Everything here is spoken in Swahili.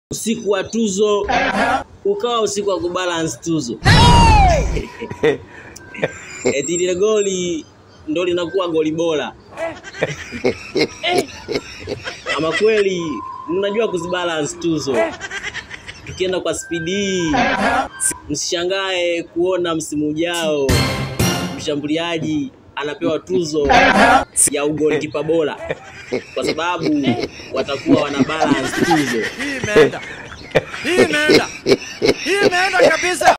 usiku wa tuzo ukawa usiku wa kubalance tuzo eti lile goli ndo linakuwa goli bora ama kweli mnajua kuzibalance tuzo tukienda kwa spidi hii msishangae kuona msimu ujao mshambuliaji anapewa tuzo ya ugolikipa bora kwa sababu watakuwa wana balance tuzo Hii imeenda. Hii imeenda. Hii imeenda kabisa.